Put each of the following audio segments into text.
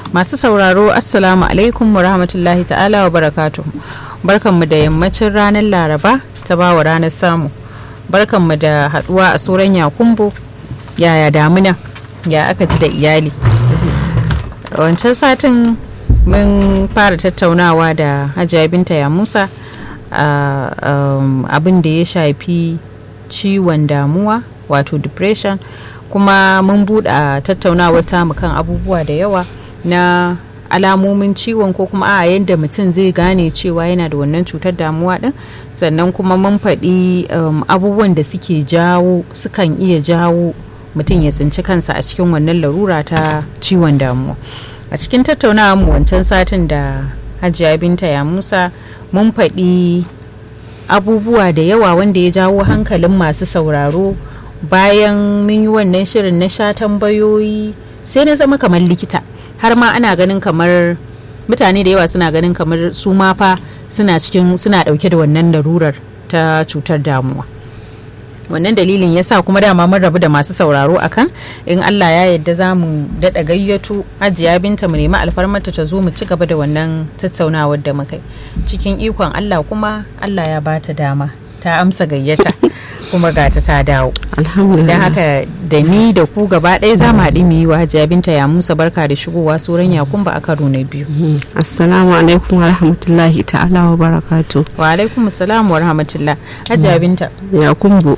masu sauraro assalamu alaikum wa rahmatullahi ta'ala wa barakatu barkanmu da yammacin ranar laraba ta bawa ranar samu barkanmu da haduwa a tsoron yakumbo yaya damuna ya aka ji da iyali wancan satin mun fara tattaunawa da hajiya binta ya musa abin da ya shafi ciwon damuwa wato depression kuma mun buɗe tattaunawar tamu kan abubuwa da yawa na alamomin ciwon ko kuma a yadda mutum zai gane cewa yana da wannan cutar damuwa din sannan kuma mun faɗi um, abubuwan da suke jawo sukan iya jawo mutum ya tsinci kansa a cikin wannan larura ta ciwon damuwa a cikin tattaunawa mu wancan satin da hajiya binta ya musa mun faɗi abubuwa da yawa wanda ya jawo hankalin masu sauraro bayan mun yi wannan shirin na sha tambayoyi sai na zama kamar likita har ma ana ganin kamar mutane da yawa suna ganin kamar su ma fa suna cikin suna dauke da wannan larurar ta cutar damuwa wannan dalilin yasa kuma dama mun rabu da masu sauraro akan in Allah ya yarda za mu daɗa gayyato hajiya binta mu nemi alfarmarta ta zo mu ci gaba da wannan tattaunawar da muka cikin ikon Allah kuma Allah ya bata dama ta amsa gayyata kuma ga ta ta dawo don haka da ni da ku gaba ɗaya za mu haɗi mu yi wa hajiya binta ya musa barka da shigowa sauran yakun ba a karo na biyu assalamu alaikum wa rahmatullahi ta'ala wa barakatu wa alaikum assalam wa rahmatullah hajiya binta ya kumbu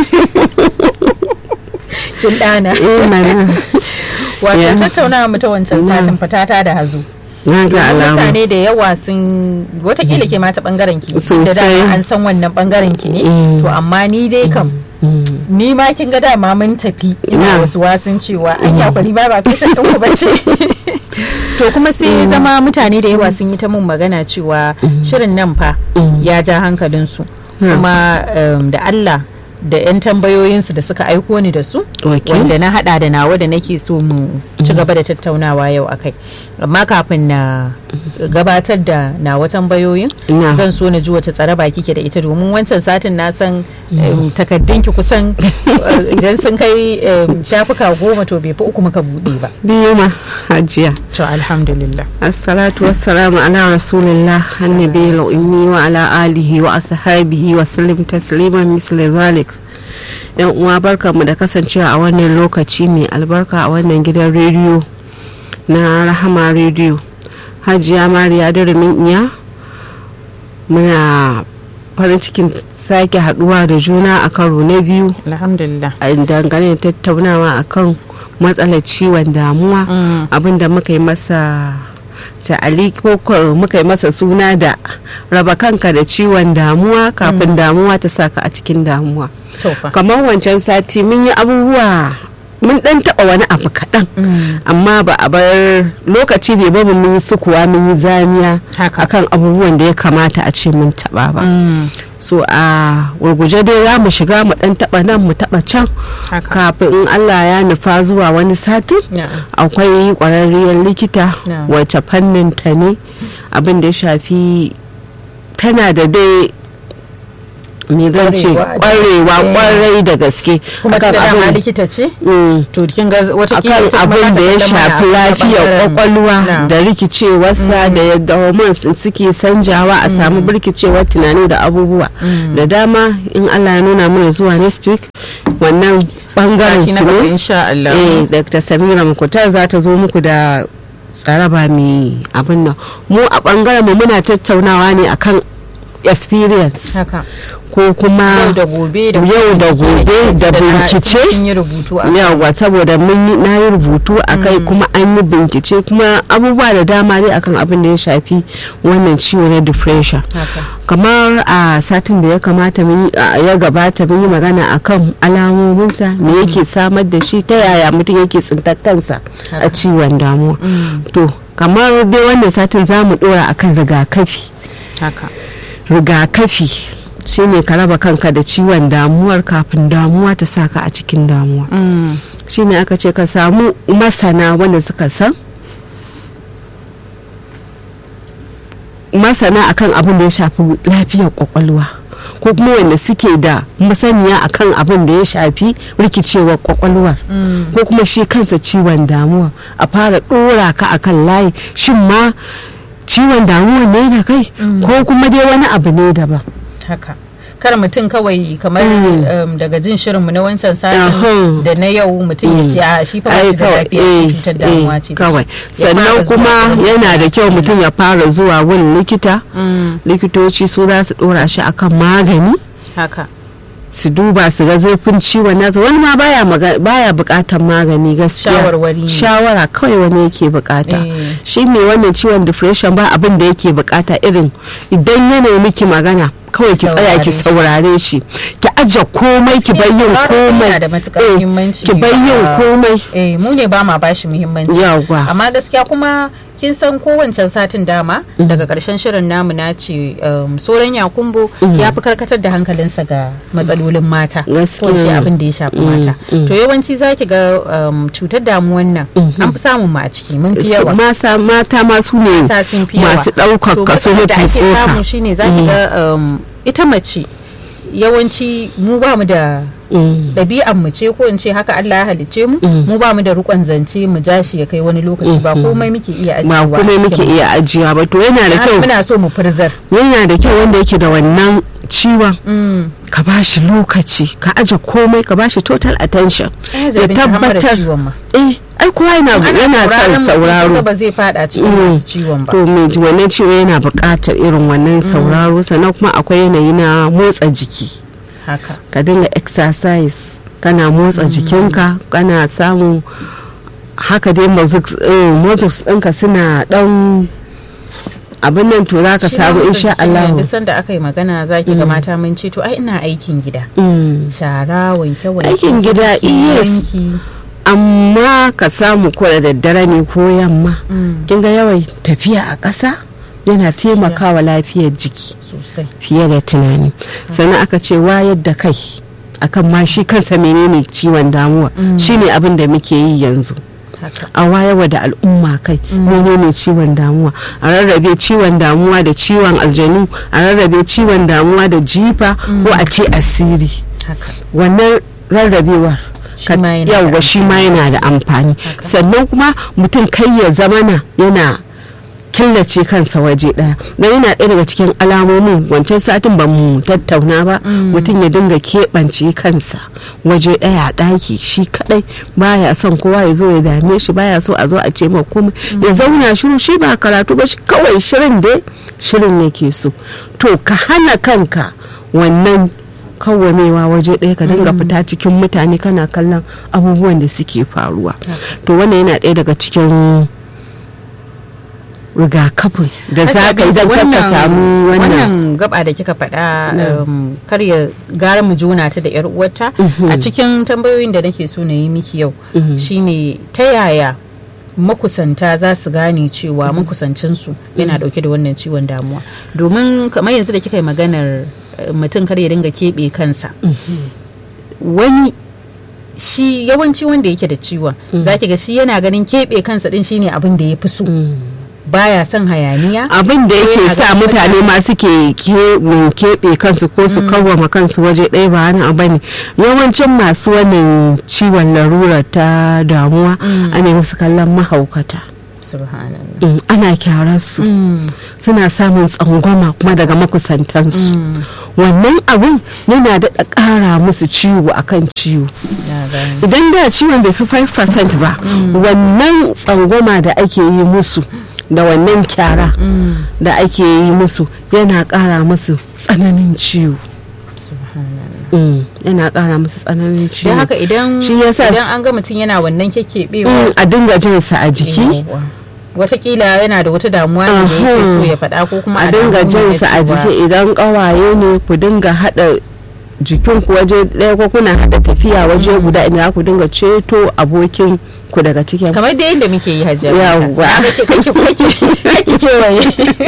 kin ɗana wato tattaunawa mu ta wancan satin fatata da hazo na ga alama mutane da yawa sun watakila ke mata bangaren ki da dama an san wannan bangaren ki ne to amma ni dai kam ni ma kin ga dama mun tafi ina wasu wasun cewa an ya kwari ba ba fashion din ku bace to kuma sai zama mutane da yawa sun yi ta mun magana cewa shirin nan fa ya ja hankalinsu kuma da Allah da 'yan tambayoyinsu da suka aiko ni da su wanda na hada da nawa da nake so mu ci gaba da tattaunawa yau akai amma kafin na gabatar da nawa tambayoyin zan so na ji wata tsaraba kike da ita domin wancan satin na san takaddun ki kusan idan sun kai shafuka goma to bai fi uku muka bude ba biyu ma hajiya to alhamdulillah assalatu wassalamu ala rasulillah annabi ummi wa ala alihi wa ashabihi wa sallim tasliman misli zalik yan uwa barkanmu da kasancewa a wannan lokaci mai albarka a wannan gidan rediyo na rahama rediyo hajiya mariya durumin iya muna farin cikin sake haduwa da juna a karo na biyu alhamdulillah dangane da tattaunawa akan matsalar ciwon damuwa abinda muka yi masa ta'ali ko muka yi masa suna da raba kanka da ciwon damuwa kafin damuwa ta saka a cikin damuwa kamar wancan sati mun yi abubuwa mun dan taba wani abu kaɗan amma ba a bar lokaci bai babu mun yi sukuwa mun yi zamiya akan abubuwan da ya kamata a ce mun taba ba so a gurguje dai za mu shiga mu dan taba nan mu taba can kafin in Allah ya nufa zuwa wani satin akwai kwararriyar likita wacce fannin ta ne abin da ya shafi tana da dai me zan ce kwarewa kwarai da gaske kuma ta dama likita ce to kin ga wata akan abin da ya shafi lafiyar kwakwalwa da rikicewarsa da yadda hormones suke sanjawa a samu birkicewar tunani da abubuwa da dama in Allah ya nuna mana zuwa next week wannan bangaren su ne eh Dr. Samira Mukutar za ta zo muku da tsaraba mai abin nan mu a bangaren mu muna tattaunawa ne akan experience ko kuma yau da gobe da yau da gobe da bincike yawa saboda mun na yi rubutu a kai kuma an yi bincike kuma abubuwa da dama dai akan abin da ya shafi wannan ciwo na depression kamar a satin da ya kamata ya gabata mun yi magana akan alamominsa me yake samar da shi ta yaya mutum yake tsintar kansa a ciwon damuwa to kamar dai wannan satin za mu dora akan rigakafi rigakafi shine ka raba kanka da ciwon damuwar kafin damuwa ta saka a cikin damuwa shine aka ce ka samu masana wanda suka san masana akan abin da ya shafi lafiyar kwakwalwa ko ko kuma wanda suke da masaniya akan abin da ya shafi rikicewar kwakwalwar ko kuma shi kansa ciwon damuwa a fara ɗora ka akan layi shin ma ciwon damuwa ne da kai ko kuma dai wani abu ne daban haka kar mutum kawai kamar um, daga jin shirinmu na wancan satin Ahun. da na yau mutum ya ce a shi fa ba ai shi da kawai lafiya eh, cutar damuwa ce eh, da shi." kawai Ya fara sannan zuwa kuma wurin yana da likita kyau mutum ya fara zuwa wurin likita Mm, likitoci su za su dora shi akan magani haka su duba su ga zurfin ciwon nasa wani ma baya maga- baya bukatar magani gaskiya Shawarwari ne. shawara kawai wani yake bukata Eh. shi mai wannan ciwon depression ba abin da yake bukata irin idan yana miki magana kawai ki tsaya ki saurare shi ki aje komai ki bar yin Sauraro komai yana da matukar Eh, muhimmanci ki bar yin ba- komai eh mu ne ba ma bashi muhimmanci Yawwa. amma gaskiya kuma kin san kowancan satin dama daga karshen shirin namu na ce um, soran yakumbo ya fi karkatar da hankalinsa ga matsalolin mata Gaskiya. ko ce abin da ya shafi mata to yawanci zaki ga um, cutar damuwan nan an fi samun mu a ciki mun fi yawa mata mata masu ne mata sun fi yawa masu ɗaukar So, kaso matsalar da mafi ake samu tsoka shine zaki ga um, ita mace yawanci mu ba mu da Mm. ɗabi'an mu ce ko in ce haka Allah ya halicce mu mu ba mu da rukon zance mu ja shi ya kai wani lokaci ba komai muke iya ba ajiyewa kuma a muke cikin mu. iya ajiya ba to yana da Har kyau muna so mu furzar yana da kyau wanda yake da wannan ciwon Mm. ka ba shi lokaci ka aje komai ka ba shi total attention Ai, ya zabin ta hamar tabbatar ciwon ma eh ai kowa yana Ana yana sauraron son mutum sauraro kinga ba zai fada cikin Mm. masu ciwon ba to mai ji- wannan ciwo yana buƙatar irin wannan sauraro sannan kuma akwai yanayi na motsa jiki haka ka dinga exercise kana motsa jikinka kana samun haka dai motsa ɗinka suna ɗan abin nan to za ka Shi samu ma insha mutum cikin Allah Duk sanda aka yi magana zaki ga mata mun ce to ai ina aikin gida Mm. shara wanke wanke Aikin gida, yes. amma ka samu ko da daddare ne ko yamma kin ga yawan tafiya a ƙasa yana taimakawa lafiyar jiki sosai fiye da tunani sannan aka ce wayar da kai akan ma shi kansa menene ciwon damuwa shine abin da muke yi yanzu haka a wayarwa da al'umma kai menene ciwon damuwa a rarrabe ciwon damuwa da ciwon aljanu a rarrabe ciwon damuwa da jifa ko a ce asiri haka wannan rarrabewar Shi ma yana da yawwa shi ma yana da amfani sannan kuma mutum kai ya zamana yana killace kansa waje daya don yana ɗaya daga cikin alamomin wancan satin ba mu tattauna ba mutum ya dinga keɓance kansa waje daya a ɗaki shi kadai baya son kowa ya zo ya dame shi baya so a zo a ce ma komai ya zauna shiru shi ba karatu ba shi kawai shirin dai shirin yake so to ka hana kanka wannan kawwamewa waje ɗaya ka dinga fita cikin mutane kana kallon abubuwan da suke faruwa to wannan yana ɗaya daga cikin rigakafin da za ka yi don ka samu wannan wannan gaba da kika faɗa um, kar ya gara mu juna ta da yar uwarta a cikin tambayoyin da nake so na yi miki yau shine ta yaya makusanta za su gane cewa makusancinsu yana dauke da wannan ciwon damuwa domin kamar yanzu da kika yi maganar eh, mutum kar ya dinga keɓe kansa wani shi yawanci wanda yake da ciwon za ki ga shi yana ganin keɓe kansa din shine abin da ya fi so baya son hayaniya abin da yake yana sa ganin mutane ma suke ke- mm, keɓe kansu ko su kawwama kansu waje ɗaya ba wani abu ne yawancin masu wannan ciwon larura ta damuwa ana musu kallon mahaukata subhanallah Mm, ana kyarar su Mm. suna samun tsangwama kuma daga makusantansu wannan abin yana daɗa ƙara musu ciwo akan ciwo na gane. idan da ciwon bai fi 5% ba wannan tsangwama da ake yi musu da wannan kyara da ake yi musu yana ƙara musu tsananin ciwo subhanallah Mm, yana ƙara musu tsananin ciwo don haka idan Shi yasa idan s- an ga mutum yana wannan kyakkyabewa Mm, a dinga jin sa a jiki yawwa. watakila yana da wata damuwa ne da yake so Ahun. ya faɗa ko kuma a dinga alamu ne jin na sa a cewa- jiki idan ƙawaye ne ku dinga haɗa jikinku waje ɗaya ko kuna haɗa tafiya waje guda inda ku dinga ceto abokin ku daga cikin kamar da yadda muke yi hajjar Yawwa. kake kewaye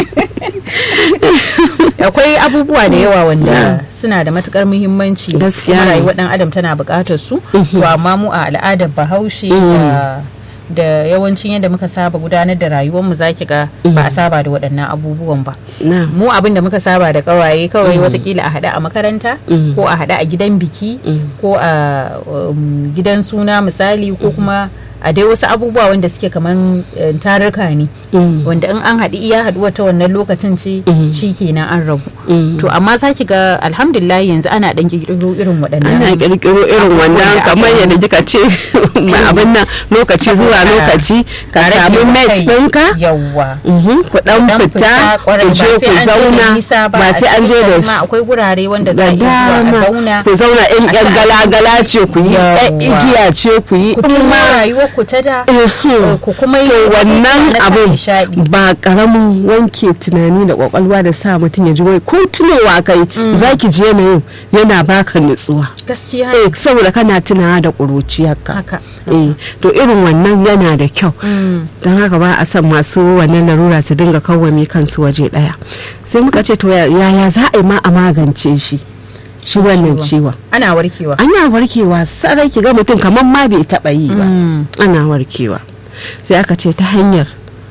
akwai abubuwa da yawa wanda suna da matukar muhimmanci Gaskiya kuma ne. rayuwar dan adam tana buƙatar su to amma mu a al'adar bahaushe da da yawancin yadda muka saba gudanar da rayuwarmu za ki ga ba a saba da waɗannan abubuwan ba na mu abin da muka saba da kawaye kawai watakila a haɗa a makaranta Mm. ko a haɗa a gidan biki Mm. ko a um, gidan suna misali ko kuma a dai wasu abubuwa wanda suke kaman eh, tarurruka ne Mm. wanda in an haɗi iya haɗuwa ta wannan lokacin ce Mm. shi kenan an rabu Mm. to amma za ki ga alhamdulillah yanzu ana ɗan ƙirƙiro irin ana waɗannan kirkiro irin abubuwan wannan da kamar aka yi. yadda kika ce ma abin nan lokaci zuwa Saboda lokaci ka rage samu wa mate kai. ɗinka yawwa Mhm, ku dan dan fita kwarai, ku je ba sai ku an je da zauna nisa ba sai an je cikin da gari ma akwai gurare wanda za da a iya zuwa a dama zauna ku zauna in a yan ci galagala ce ku yi Yawwa. yan igiya ce ku yi ku in tuna ma rayuwar ku ta da Mhm. ku kuma yi to wannan na sa abin nishaɗi. ba karamin wanke tunani da kwakwalwa da sa mutum ya ji wai ko tunowa kai zaki ji yanayin yana baka nutsuwa gaskiya eh saboda kana tunawa da ƙuruciyarka haka eh to irin wannan yana da kyau Mm. don haka ba a son masu wannan larura su dinga kawwame kansu waje daya sai muka ce to ya- yaya za a yi ma a magance shi shi wannan ciwon ana warkewa ana warkewa sarai ki ga mutum kamar ma bai taba yi ba Mm. ana warkewa sai aka ce ta hanyar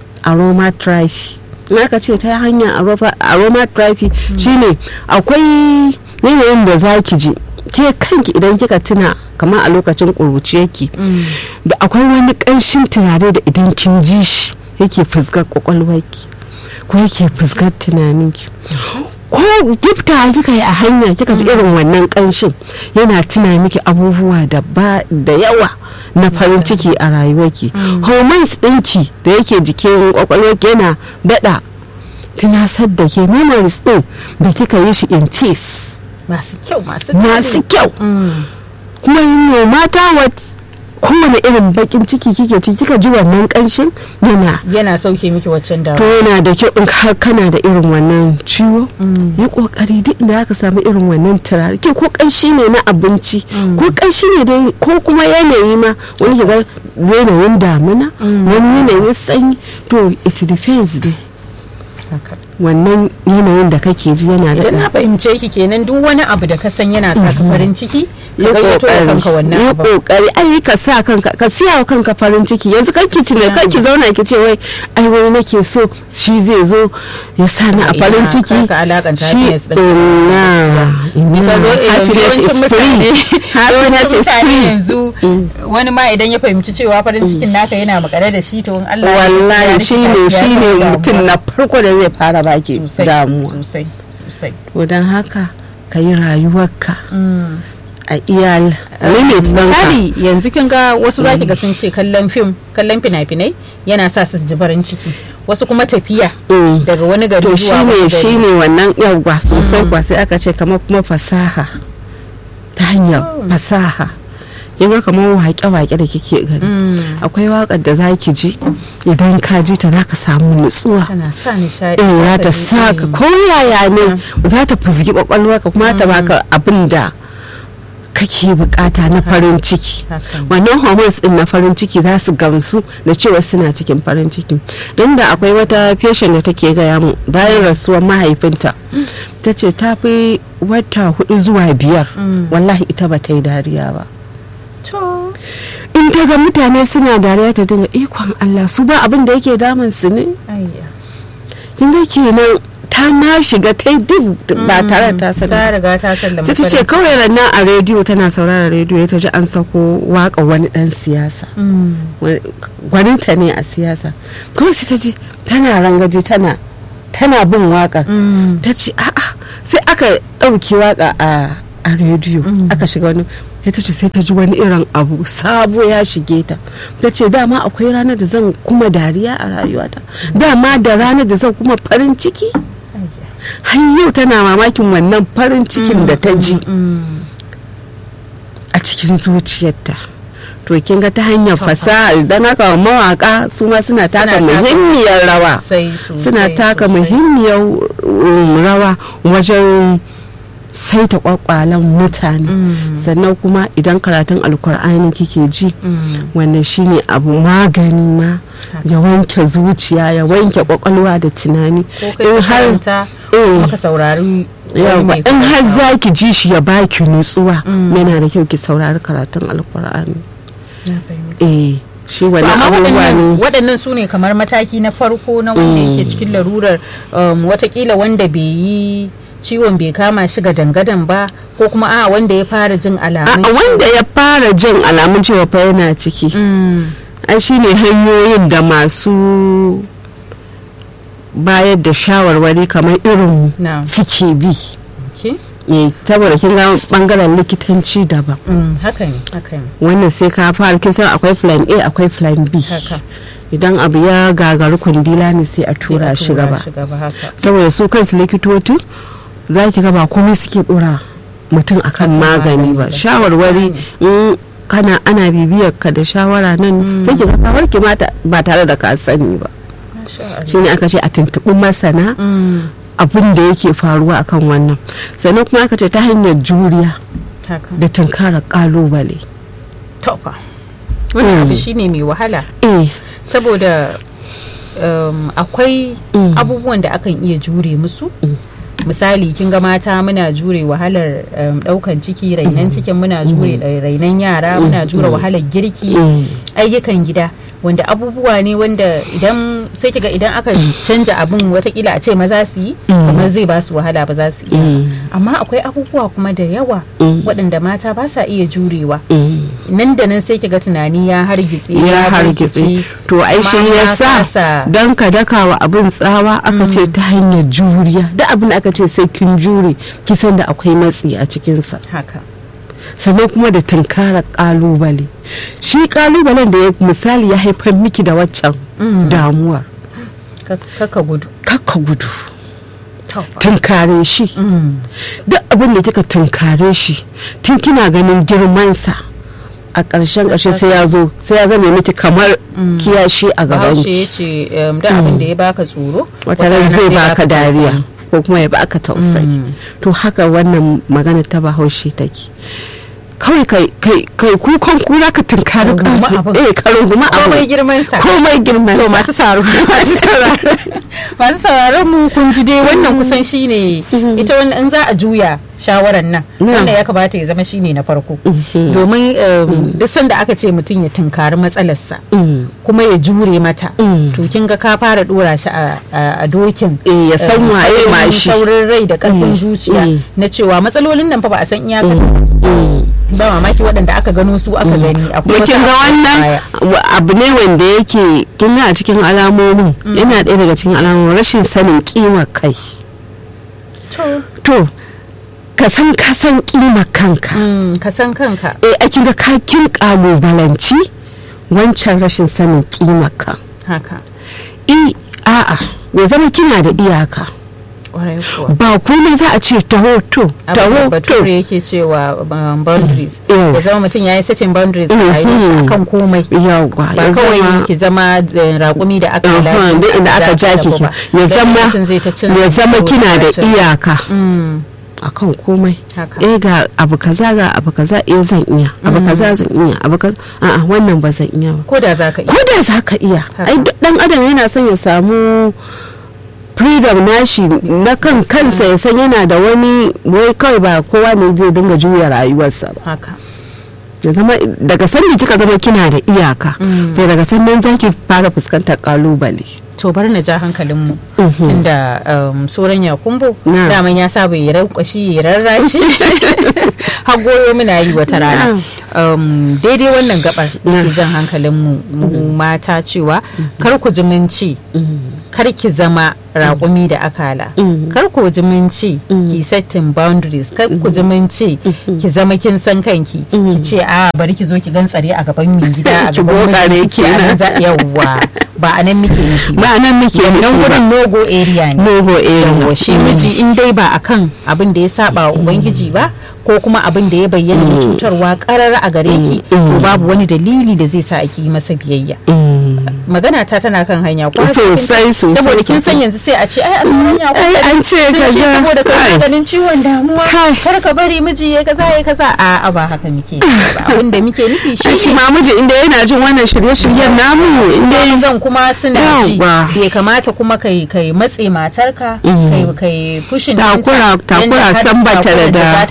aromatherapy in aka ce ta hanyar aroma- aromatherapy shine akwai yanayin da za ki ji ke kanki idan kika tuna kamar a lokacin ƙuruciyarki Mm. da akwai wani ƙanshin turare da idan kin ji shi yake fuskar kwakwalwarki ko yake fuskar tunaninki ko gifta kika yi a hanya kika ji irin wannan ƙanshin yana tuna miki abubuwa da ba da yawa na farin ciki a rayuwarki hormones ɗinki da yake jikin kwakwalwarki yana daɗa tunasar da ke memories ɗin da kika yi shi in peace masu kyau masu masu kyau Mm. kuma no matter what kowane irin bakin ciki kike ci kika ji wannan kanshin yana yana sauke miki waccan to dawa yana da kyau in har kana da irin wannan ciwo yi kokari duk inda aka samu irin wannan turare ke ko kanshi ne na abinci ko kanshi ne dai ko kuma yanayi ma wani ke ga yanayin damuna wani yanayin sanyi to it depends dai haka wannan yanayin da kake ji yana da idan na fahimce ki kenan duk wani abu da ka san yana sa ka farin ciki ka yi gayyato da kanka kokari wannan yi abu kokari ai ka sa kanka ka siya wa kanka farin ciki yanzu kanki tuna kanki zauna ki ce wai ai wai nake so shi zai zo ya sa ni a Ina, farin ciki kar ka alakanta shi happiness ɗin. ina ina ka zo eh, happiness is yawancin mutane free happiness yawancin is mutane free yanzu wani ma idan ya fahimci cewa farin cikin naka yana makare da shi to in Allah ya wallahi ya shi rikita ne ya shi samu ne damuwa. mutum na farko da zai fara baki sosai damuwa sosai sosai to don haka ka yi rayuwarka Mm. a iya limit ɗinka misali yanzu kin ga wasu zaki ga sun ce kallon fim kallon fina-finai yana sa su ji farin ciki wasu kuma tafiya Mm. daga wani gari to zuwa shine wani gari shine wannan yawwa sosai kwa sai aka ce kamar kuma fasaha ta hanyar fasaha kin kamar waƙe-waƙe da kike gani Mm. akwai waƙar da zaki ji idan ka ji ta zaka samu nutsuwa tana sa nishaɗi eh za zaka ta ji, sa ka eh, ko yaya ne za ta fuzgi kwakwalwarka kuma ta baka abin da kake bukata na farin ciki haka ne. wannan hormones din na farin ciki za su gamsu da cewa suna cikin farin ciki don da akwai wata patient da take gaya mu bayan rasuwar mahaifinta ta ce ta fi wata hudu zuwa biyar Mm. wallahi ita ba ta yi dariya ba to in ta ga mutane suna dariya ta dinga ikon Allah su ba abin da yake damun su ne ayya kin ga kenan ta na shiga ta yi duk ba tare da ta sani ta riga ta sallama sai ta ce farin kawai rannan a rediyo tana saurara rediyo ta ji an sako waka wani dan siyasa Mm. gwaninta ne a siyasa kuma sai ta ji tana rangaji tana tana bin wakar Mm. ta ce a'a sai aka ɗauki waka a a rediyo aka shiga wani sai ta ce sai ta ji wani irin abu sabo ya shige ta ta ce dama akwai ranar da zan kuma dariya a rayuwata dama da ranar da zan kuma farin ciki Ayya. har yau tana mamakin wannan farin cikin da ta ji Mm. a cikin zuciyarta to kin ga ta hanyar fasaha idan haka mawaka su ma suna taka taka muhimmiyar rawa Sosai, sosai, suna taka sosai. muhimmiyar um, rawa wajen saita kwakwalen mutane Mm. sannan kuma idan karatun alkur'ani kike ji Mm. wannan shine abu magani ma Haka. ya wanke zuciya ya wanke kwakwalwa da tunani ko kai ka karanta eh, maka saurari wani yawa mai in har karantawa. za ki ji shi ya baki nutsuwa Mm. yana da kyau ki saurari karatun alkur'ani Na fahimta. eh shi wani amma abubuwa waɗannan ne waɗannan su ne kamar mataki na farko na wanda yake cikin larurar um, watakila wanda bai yi ciwon bai kama shi ga dangadan ba ko kuma a wanda ya fara jin alamun a wanda ya fara jin alamun cewa fa yana ciki Mm, ai shine hanyoyin da masu bayar da shawarwari kamar irin na suke bi okay. eh saboda kin ga bangaren likitanci daban Mm, haka ne haka ne wannan sai ka fara kin san akwai plan A akwai plan B haka idan abu ya gagari kundila ne sai a tura shi gaba shi gaba haka saboda su kansu likitoci za ki ga ba komai suke dora mutum akan magani ba ba. shawarwari in kana ana bibiyar ka da shawara nan sai ki ga ka warke ma ta- ba tare da ka sani ba Masha Allah. shine aka ce a tuntuɓi masana Mm, abin da yake faruwa akan wannan sannan kuma aka ce ta hanyar juriya haka da tunkarar kalubale tofa wannan Mm. abu shine mai wahala eh saboda um, akwai Mm. abubuwan da akan iya jure musu misali kin ga mata muna jure wahalar um, daukan ciki rainan cikin muna jure uh, rainan yara muna jure wahalar girki Mm. ayyukan gida wanda abubuwa ne wanda idan sai kiga idan aka canja abin watakila a ce maza su yi Mm. kamar zai ba su wahala ba za su iya Mm. amma akwai abubuwa kuma da yawa Mm. waɗanda mata ba sa iya jurewa Mm. nan da nan sai kiga tunani ya hargitse ya hargitse birkice, to ai shi kuma ya ya sa kasa. don ka daka wa abin tsawa aka ce ta hanyar juriya da abin da aka ce sai kin jure kisan da akwai matsi a cikinsa haka sannan kuma da tunkara kalubale shi kalubalen da ya misali ya haifar miki da waccan Mm. damuwar Ka- kaka gudu kakka gudu Taufa. tunkare shi Mm. duk abin da kika tunkare shi tun kina ganin girmansa a ƙarshen ƙarshe sai ya zo sai ya zama miki kamar kiyashi a gaban bahaushe ki ya ce um, da abin da ya baka tsoro wata ran zai baka dariya tausayi. ko kuma ya baka tausayi Mm. to haka wannan magana ta bahaushe take kawai kai kai kai kukan kura ka tunkari Ka rungumi ka abin. eh ka rungumi komai abu girman sa komai girman to sa. masu saro masu sauraro masu sauraron mu kun ji dai wannan kusan shine ita wannan in za a juya shawaran nan Na. wannan ya kamata ya zama shine na farko Mhm. domin um, duk sanda aka ce mutum ya tunkari matsalarsa Mm. kuma ya jure mata Mm. to kin ga ka fara dora shi a, a, a dokin Eh, ya san um, waye ma ƙarfin shi. saurin rai da karfin Mm. zuciya Mm. na cewa matsalolin nan fa ba a san iyakarsu Mm. ba mamaki waɗanda aka gano su aka gani akwai da wasu kin ga a wannan baya. wa- abu ne wanda yake kin ga a cikin alamomin yana ɗaya daga cikin alamomin rashin sanin kimar kai to to ka san ka san kimar kanka mm, ka san kanka eh a kin ga ka kin kalubalanci wancan rashin sanin kimar ka haka i a'a ya zama kina da iyaka ƙwarai kuwa ba komai za a ce taho to abin da taho to bature yake cewa um, boundaries Yes. ya zama mutum ya yi setting boundaries a Mhm. rayuwar shi akan komai yawwa ba ya kawai zama ki zama eh, raƙumi da aka Aha, lafi duk inda aka ja ki ya zama ya zama kina da iyaka Mm, akan komai haka eh ga abu kaza ga abu kaza eh zan iya abu kaza zan iya abu kaza a'a wannan ba zan iya ba ko da za ka iya ko da za ka iya Haka. ai duk dan adam yana son ya samu freedom nashi na kan kansa ya san yana da wani wai kawai ba kowa ne zai dinga juya rayuwarsa ba haka ya zama daga sanda kika zama kina da iyaka Mm. to daga sannan zaki fara fuskantar kalubale to bari na ja hankalinmu Mhm. tunda um, soran ya kumbo Na. daman ya saba ya rankwashi ya rarrashi har goyo muna yi wata rana um, daidai wannan gabar Na. yake jan hankalinmu mu mata cewa kar ku ji mun ce kar ki zama raƙumi da akala Mhm. kar ku ji mun ce ki setting boundaries kar ku ji mun ce ki zama kin san kanki ki ce a bari ki zo ki gantsare a gaban min gida a Ki gaban bokare mijinki, ki kenan. anan za yawwa ba a nan muke nufi ba ba nan muke nan nufi ba wurin nogo area ne nogo area yawwa shi miji in dai ba akan abin da ya saba wa ubangiji ba ko kuma abin da ya bayyana da cutarwa karar a gare ki to babu wani dalili da zai sa ake yi masa biyayya Mm. magana ta tana kan hanya kwarai Sosai, kin- sosai, saboda kin san sosai. yanzu sai a ce ai a sauran ya ai an ce sun ce kaza saboda kai ai. maganin ciwon damuwa Kai. kar ka bari miji ya kaza ya kaza a a ba haka muke yi ba abin da muke nufi shi shi shi ma miji inda yana jin wannan shirye-shiryen namu inda zan kuma suna ji Yawwa. bai kamata kuma kai kai matse matarka Mm. kai kai fushin Takura- ɗinta, takura yanda har san bata takurar da- za ta jawo mata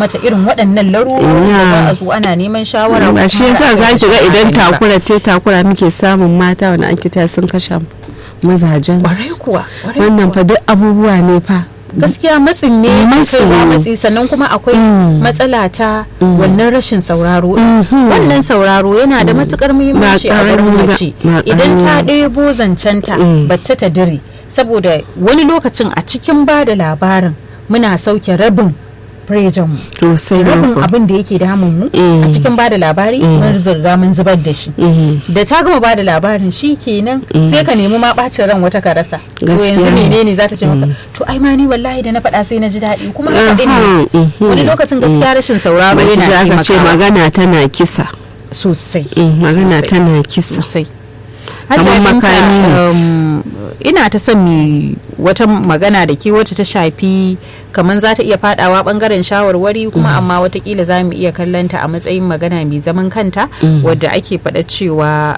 mata irin waɗannan larurori da za a zo ana neman shawara ba shi yasa za ki ga idan takura te takura muke samun mata wani an kita sun kashe mazajen kwarai kuwa wannan fa duk abubuwa ne fa gaskiya matsin ne kaiwa matsi sannan kuma akwai matsala ta wannan rashin sauraro wannan sauraro yana da matukar muhimmanci a wurin mace idan ta ɗebo zancenta batta ta dire saboda wani lokacin a cikin ba da labarin muna sauke rabin mu rabin abin da yake damun mu a cikin bada labari mun zirga mun zubar da shi da ta gama bada labarin shi kenan sai ka nemi ma bacin ran wata ka rasa to yanzu menene za ta ce maka to ai ma ni wallahi da na faɗa sai na ji daɗi kuma haka ne wani lokacin gaskiya rashin sauraro yana taimakawa ce magana tana kisa sosai magana tana kisa sosai kamar makami ne ina ta son mi wata magana da ke wacce ta shafi kamar za ta iya fadawa bangaren shawarwari kuma amma watakila za mu iya kallanta a matsayin magana mai zaman kanta wadda ake faɗa cewa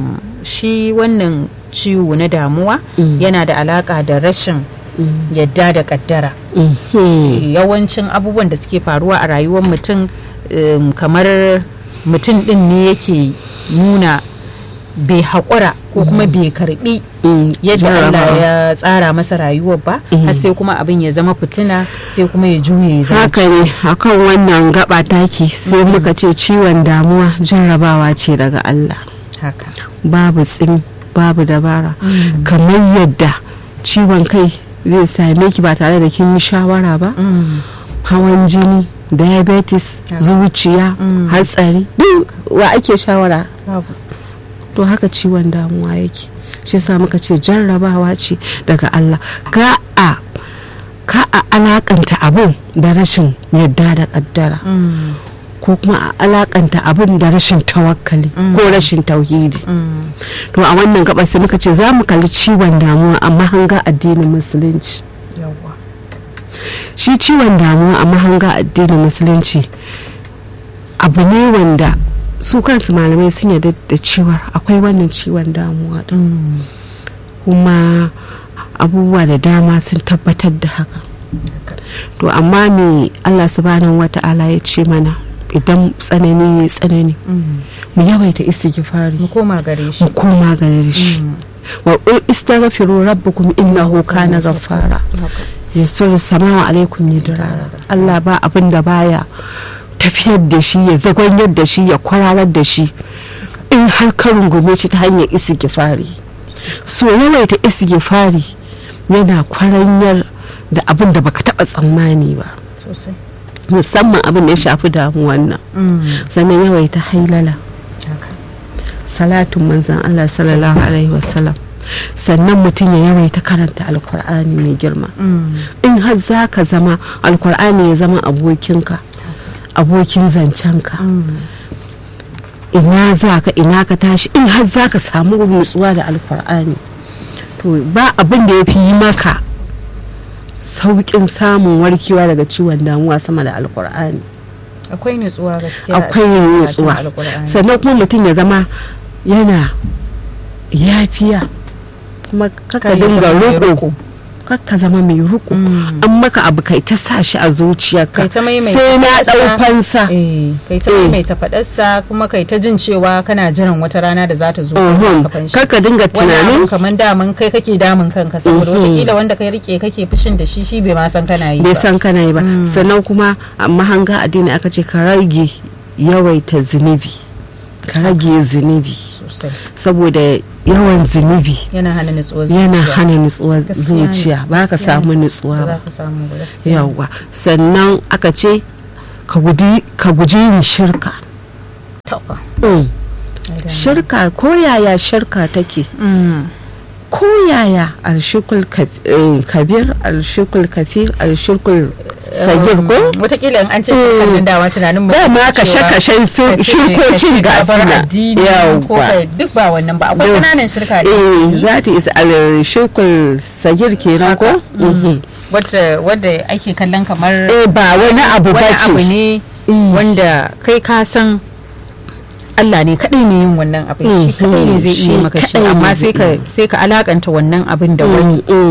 shi wannan ciwo na damuwa yana da alaka da rashin yadda da kaddara yawancin abubuwan da suke faruwa a rayuwar mutum kamar mutum din ne yake nuna bai haƙura ko kuma bai karbi yadda Allah ya tsara masa rayuwar ba har sai kuma abin ya zama fitina sai kuma ya juye ya haka ne akan wannan gaba taki sai muka ce ciwon damuwa jarrabawa ce daga Allah haka babu tsim babu dabara kamar yadda ciwon kai zai same ki ba tare da kin yi shawara ba hawan jini diabetes zuciya hatsari duk wa ake shawara to haka ciwon damuwa yake shi yasa muka ce jarrabawa ce daga Allah ka a ka a alakanta abun da rashin yadda da kaddara ko kuma a alakanta abun da rashin tawakkali ko rashin tauhidi to a wannan gaba sai muka ce za mu kalli ciwon damuwa amma hanga addinin musulunci shi ciwon damuwa a mahanga addinin musulunci abu ne wanda su kansu malamai sun yarda da cewar akwai wannan ciwon damuwa din kuma abubuwa da dama sun tabbatar da haka to amma me allah subhanahu wata'ala ya ce mana idan tsanani ya tsanani mu yawaita istighfari mu koma gare shi mu koma gare shi wa istaghfiru rabbakum innahu kana ghaffara yasur samawa alaikum midrara Allah ba abin da baya tafiyar da shi ya zagwanyar da shi ya kwararar da shi in har ka rungume shi ta hanyar istighfari so yawaita istighfari yana kwaranyar da abin da baka taba tsammani ba musamman abin da ya shafi damuwan nan sannan yawaita hailala salatun manzan Allah sallallahu alaihi wasallam sannan mutum ya yawaita karanta alkur'ani mai girma in har za ka zama alkur'ani ya zama abokinka abokin zancenka ina za ka ina ka tashi in har za ka samu nutsuwa da alkur'ani to ba abin da ya fi yi maka sauƙin samun warkewa daga ciwon damuwa sama da alkur'ani akwai nutsuwa gaskiya akwai nutsuwa sannan kuma mutum ya zama yana yafiya kuma kaka dinga ruku kakka zama mai ruku an maka abu kai ta sa shi a zuciyarka sai na dau fansa kai ta maimaita fadarsa kuma kai ta jin cewa kana jiran wata rana da za ta zo kakka dinga tunanin kamar damun kai kake damun kanka saboda watakila wanda kai rike kake fushin da shi shi bai ma san kana yi bai san kana yi ba sannan kuma amma hanga addini aka ce ka rage yawaita zunubi ka rage zunubi saboda yawan zunubi yana hana nutsuwar yana hana nutsuwar zuciya ba ka samu nutsuwa ba yawa sannan aka ce ka guji yin shirka shirka ko yaya shirka take ko yaya alshikul kabir alshikul kafir alshikul sagir ko watakila in an ce shirkan dawa tunanin mu ma kashe kashe shirkokin ga suna yawwa duk ba wannan ba akwai kananan shirka ne eh za ta isa alshikul sagir kenan ko wadda wadda ake kallon kamar eh ba wani abu ba ce abu ne wanda kai ka san Allah ne kaɗai ne yin wannan abin shi kaɗai ne zai iya maka shi amma sai ka sai ka alakanta wannan abin da wani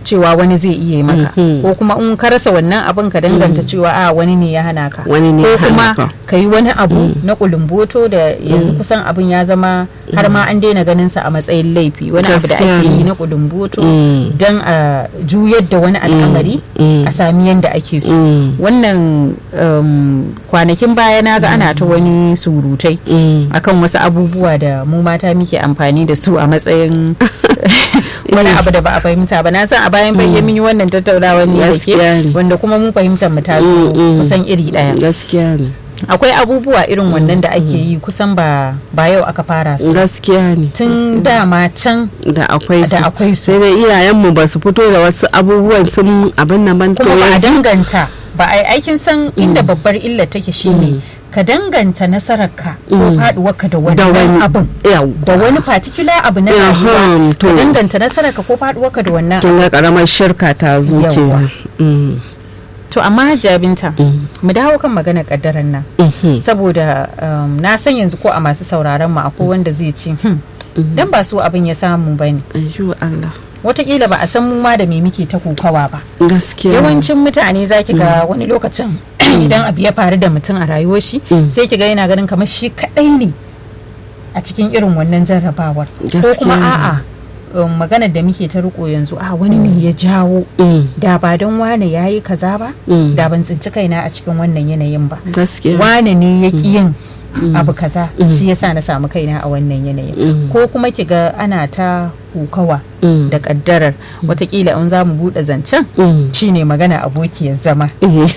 cewa wani zai iya maka Mhm. ko kuma in ka rasa wannan abin ka danganta cewa a wani ne ya hana ka Wani ne ko ya hana kuma ka. ka yi wani abu na kulumboto da yanzu kusan abin ya zama har ma an daina ganin sa a matsayin laifi wani abu da Gaskiya ake ne. yi na kulumboto Mm. don a juyar da wani al'amari Mm. a sami yadda ake so Mm. wannan um, kwanakin baya na ga ana ta wani surutai Mm. akan wasu abubuwa da mu mata muke amfani da su a matsayin wani abu da ba a fahimta ba na san a bayan bayyana mun yi wannan tattaunawa ne da Gaskiya ne. ke wanda kuma mun fahimtar mu ta zo Mm, mm. kusan iri daya gaskiya ne akwai abubuwa irin wannan da ake yi kusan ba ba yau aka fara su gaskiya ne tun dama can da akwai su da akwai su sai dai iyayenmu ba su fito da wasu abubuwan sun abin nan ban to kuma ba a yanzu danganta ba a yi aikin san inda babbar illa take shine ka danganta nasararka ko Mm. faduwarka da da wannan wani abin yau da wani particular abu na Yaham, rayuwa to. ka danganta nasararka ko faduwarka da wannan tun ga karamar shirka ta zo Yawwa. kenan Mm, to amma jabinta mm, mu dawo kan maganar kaddaran nan mhm, saboda um, na san yanzu ko a masu sauraron mu akwai wanda zai ce hmm, dan ba su abin ya samu bane ayyo Allah wataƙila ba a san mu ma da me muke ta kokawa ba gaskiya yawancin mutane za ki ga wani lokacin idan abu ya faru da mutum a rayuwar shi Mm. sai ki ga yana ganin kamar shi kadai ne a cikin irin wannan jarrabawar ko Gaskiya kuma ne. a'a um, maganar da muke ta riko yanzu a wani ne ya jawo Mm, da ba don wane ya yi kaza ba mm, da ban tsinci kaina a cikin wannan yanayin ba gaskiya wane ne ya ƙi yin abu kaza Mm. shi yasa na samu kaina a wannan yanayin Mm. ko kuma ki ga ana ta kokawa Mm, da kaddarar watakila in za mu buɗe zancen mm, shine magana abokiyar zama eh.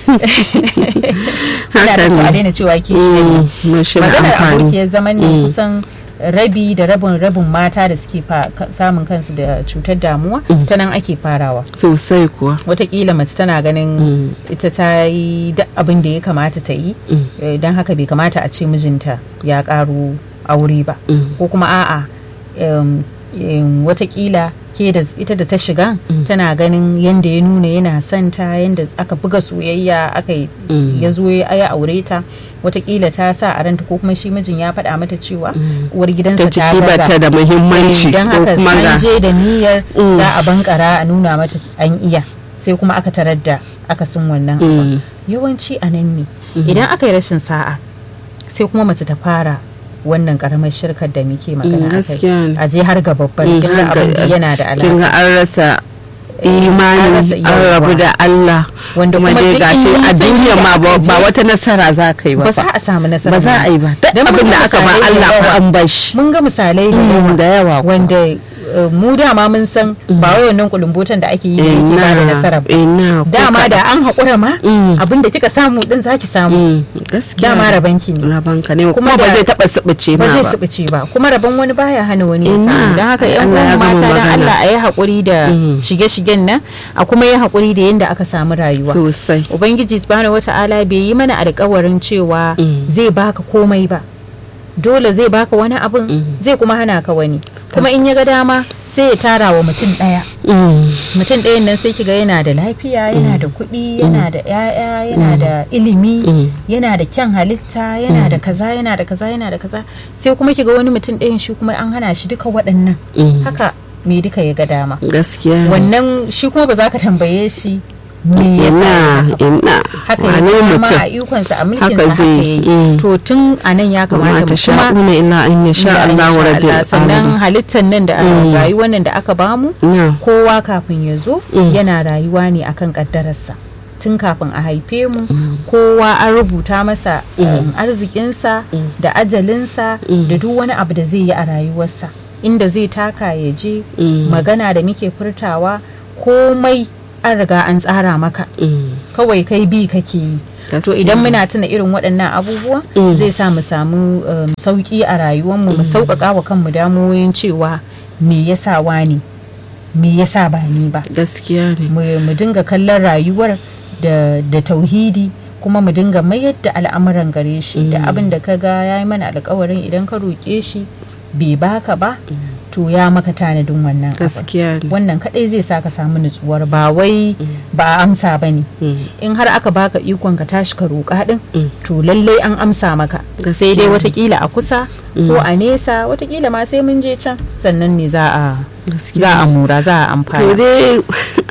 ina da so a haka ne daina cewa kishiyar Mm, mashi da maganar amfani abokiyar zaman ne Mm. kusan rabi da rabin rabin mata da suke fa- ka- samun kansu da cutar damuwa Mm. ta nan ake farawa sosai kuwa watakila mace tana ganin Mm. ita ta yi duk abin da ya kamata ta yi Mm. eh, don haka bai kamata a ce mijinta ya karo aure ba Mm. ko kuma a'a em, em, watakila ke da ita da ta shiga Mm. tana ganin yadda ya nuna yana son ta yadda aka buga soyayya aka yi Mm. ya zo ya ya aure ta watakila ta sa a ranta ko kuma shi mijin ya faɗa mata cewa Mm. uwar gidansa ta ta ciki ba ta gaza da muhimmanci don ko haka kuma ga an je da niyyar Mm. za a bankara a nuna mata an iya sai kuma aka tarar da akasin wannan abu Mm. yawanci a nan ne idan aka yi rashin sa'a sai kuma mace ta fara wannan karamar shirkar da muke magana Mm, a gaskiya ne. kai a je har ga babbar Mm, kin ga har ga- abin da yana da kin alaƙa ga an rasa an imani rasa an yawwa. rabu da Allah Wanda kuma kuma dai duk gashi in a nisan duniya inda ma ba aka ba je- wata nasara za ka yi ba ba fa. za a samu nasara ba za a yi ba duk Dan mun abin ga da aka ba misalai da Allah ko yawa. an bashi mun ga misalai da Mm, yawa da yawa kuwa. wanda uh, mu dama mun san ba wai wannan kulumbotan da ake yi da yake ba da nasara ba ina ko dama kaɗan. da an haƙura ma Mm. abin da kika samu din zaki samu Mm, gaskiya dama rabanki ne rabanka ne Kuma kuma ba da- zai taba subuce ba ma zai ba subuce ba kuma rabon wani baya hana wani ya Ina, samu don haka ai yan Allah ya uwan gama mata dan magana. Allah a yi haƙuri da Mm. shige-shigen nan a kuma yi haƙuri da yadda aka samu rayuwa sosai ubangiji subhanahu wata'ala bai yi mana alƙawarin cewa Mm. zai baka komai ba dole zai baka wani abin Mm. zai kuma hana ka wani kuma in ya ga dama sai ya tara wa mutum ɗaya Mm, mutum ɗayan nan sai kiga yana da lafiya yana da kuɗi yana da 'ya'ya yana da ilimi Mm. yana da kyan halitta yana da kaza yana da kaza yana da kaza sai kuma kiga wani mutum ɗayan shi kuma an hana shi duka waɗannan mm, haka me duka ya ga dama gaskiya ne. wannan shi kuma ba za ka tambaye shi me yasa ya ina haka ba. ina haka ya wane ga dama mutum a ikonsa a mulkinsa Haka haka zai ya yi mm. to tun a nan ya kuma kamata ta mu kuma sha'una illa an ya sha Illa Allah insha rabbil Allah. sannan alamin halittar nan da Mm. rayuwar nan da aka bamu na kowa kafin ya zo Mm. yana rayuwa ne akan kaddararsa tun kafin a haife mu kowa an rubuta masa um, arzikinsa Mm. da ajalinsa Mm. da duk wani abu da zai yi a rayuwarsa inda zai taka ya je Mm. magana da muke furtawa komai an riga an tsara maka Mm, kawai kai bi kake yi to gaskiya. idan muna tuna irin waɗannan abubuwa Mm. zai sa mu samu um, sauƙi a rayuwarmu mu sauƙaƙa wa kanmu damuwoyin cewa me yasa wani me yasa ba ni ba gaskiya ne mu mu dinga kallon rayuwar da, da tauhidi kuma mu dinga mayar da al'amuran gare shi da abin da ka ga ya yi mana alkawarin idan ka roƙe shi bai baka ba to ya maka tanadin wannan abin gaskiya ne wannan kadai zai sa ka samu nutsuwar ba wai ba a amsa ba ne Mm, in har aka baka ikon ka tashi ka roƙa din Mm. to lallai an amsa maka sai Gaskiya. dai watakila a kusa ko a nesa watakila ma sai mun je can sannan ne za a gaskiya za a mura za a to amfana dai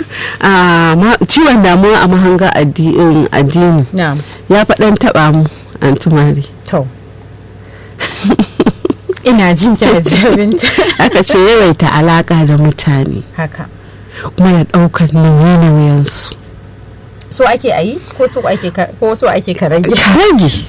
a ma- ciwon damuwa a mahanga addi- um, addini na'am ya faɗan taɓa mu antumari to ina jin kina jabinta aka ce yawaita alaƙa da mutane haka kuma da ɗaukar nauye-nauyensu so ake ayi ko so ake ka- ko so ake ka rage ka rage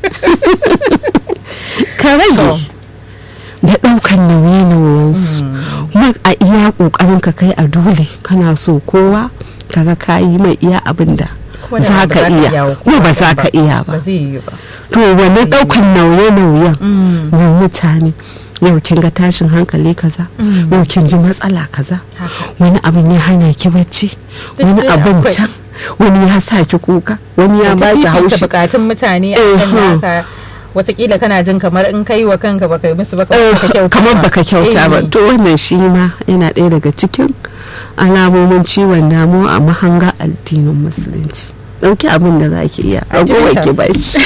ka rage da ɗaukar nauye-nauyensu kuma a iya ƙoƙarin ka kai a dole kana so kowa kaga ka yi mai iya abin da Kuma da za ba ka iya wa kuma ba kowa za ba. ka iya ba ba zai yi ba to wannan ɗaukar nauye-nauyen Mm. na mutane yau kin ga tashin hankali kaza Mm. yau kin ji matsala kaza haka wani abin ya hana ki bacci Duk wani dai abin akwai. can wani ya sa ki kuka wani ya ba ki fifita haushi bukatun mutane a Eh, kan huh. naka watakila kana jin kamar in kai wa kanka baka yi musu baka Eh, baka kyauta kamar ba. baka kyauta ba Eh, to wannan shi ma yana ɗaya daga cikin alamomin ciwon damuwa a mahanga addinin musulunci ɗauki abin da za ki iya A ji ragowar mata. ki bashi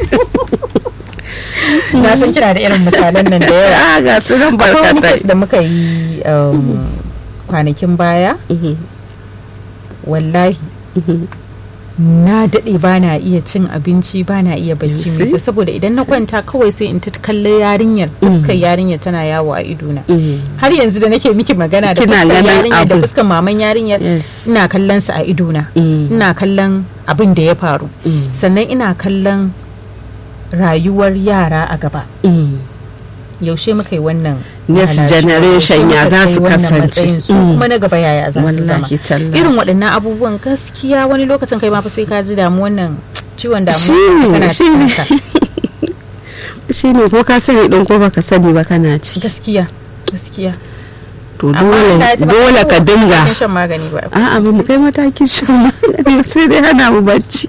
na san kina da irin misalan nan da yawa a ga su nan akwai wani barkatai kes da muka yi um, kwanakin baya Mhm, wallahi mhm. na daɗe ba na iya cin abinci ba na iya bacci You mai see? kyau saboda idan na kwanta kawai sai in ta kalle yarinyar fuskar yarinyar tana yawo a idona Mm. har yanzu da nake miki magana da Kina fuskar ganin yarinyar da abin. fuskar maman yarinyar Yes. ina kallon sa a idona Mm. ina kallon abin da ya faru Mm. sannan ina kallon rayuwar yara a gaba Mm. yaushe muka yi wannan Next halashe? generation Yaushe ya muka za kai su wannan kasance? matsayin su Mm. kuma na gaba yaya za su zama wallahi tallahi irin waɗannan abubuwan gaskiya wani lokacin kai ma fa sai ka ji damu wannan ciwon damuwa Shine, kana shine. cikin sa shi ne ko ka sani ɗin ko baka sani ba kana ci gaskiya gaskiya to Amma dole ta ji ba dole ka cikin dinga shan magani ba a'a ba mu kai matakin shan magani ba, sai dai hana mu bacci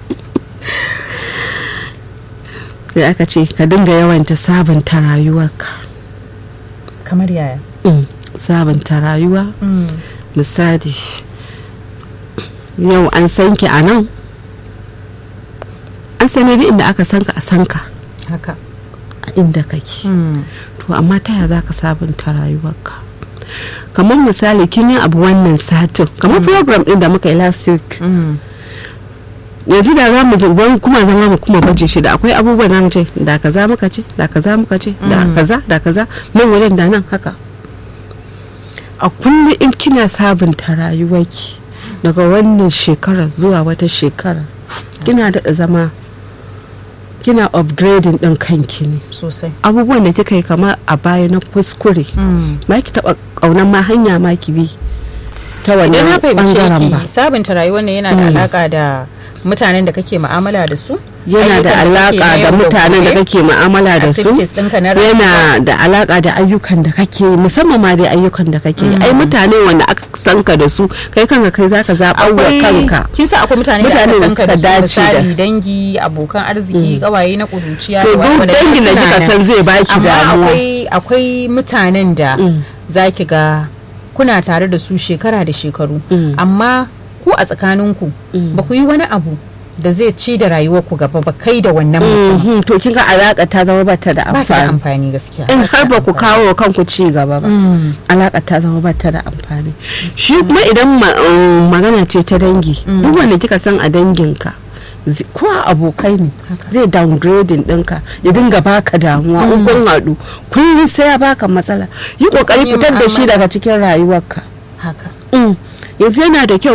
sai aka ce ka dinga yawanta sabunta rayuwarka kamar yaya Mm, sabunta rayuwa Mm, misali yau an san ki a nan an sani duk inda aka san ka a san ka haka a inda kake Mm, to amma ta yaya za ka sabunta rayuwarka kamar misali kin yi abu wannan satin kamar program din da muka yi last week mm, yanzu da za mu zan kuma zama mu kuma baje shi da akwai abubuwan da mu ce da kaza muka ce da kaza muka ce da Mm. kaza da kaza nan wajen da nan haka a kullum in kina sabunta rayuwarki daga wannan shekara zuwa wata shekara kina daɗa zama kina upgrading ɗin kanki ne sosai abubuwan da kika yi kamar a baya na kuskure Mm. ba ki taɓa ƙaunar ma hanya ma ki bi ta idan na wannan fahimce ɓangaren ba ki sabunta rayuwar ne yana da Mm. alaka da mutanen da kake mu'amala da su yana da ayyukan kake na alaka da yau mutanen da gobe, kake mu'amala da su activities ɗinka na rayuwa. yana da alaka da ayyukan da kake musamman ma dai ayyukan da kake ai mutane wanda aka san ka da su kai kanka kai zaka zaɓar wa kanka kin sa akwai mutane da Mutane aka da san ka suka da su dace da- misali dangi abokan arziki kawaye na kuruciya to da duk wanda dangin da suna kika nan. san zai baki amma damuwa akwai akwai mutanen da Mm. zaki ga kuna tare da su shekara da shekaru Mm. amma ku a tsakaninku Mm. ba ku yi wani abu da zai ci da rayuwarku gaba ba kai da wannan mutum Mhm, to kin ga alaka ta zama bata da ba ta da amfani amfani gaskiya in ta har da ba ku amfani. kawo wa kanku ci gaba ba Mm. alaka ta zama bata da amfani shi kuma idan ma- um, magana ce ta dangi duk wanda kika san a danginka zi- ko a abokai ne Haka. zai downgrading ɗinka ya dinga baka damuwa in kun haɗu kullum sai ya baka matsala yi kokari yi fitar da shi mu'amala. daga cikin rayuwarka haka Mm. yanzu yana da kyau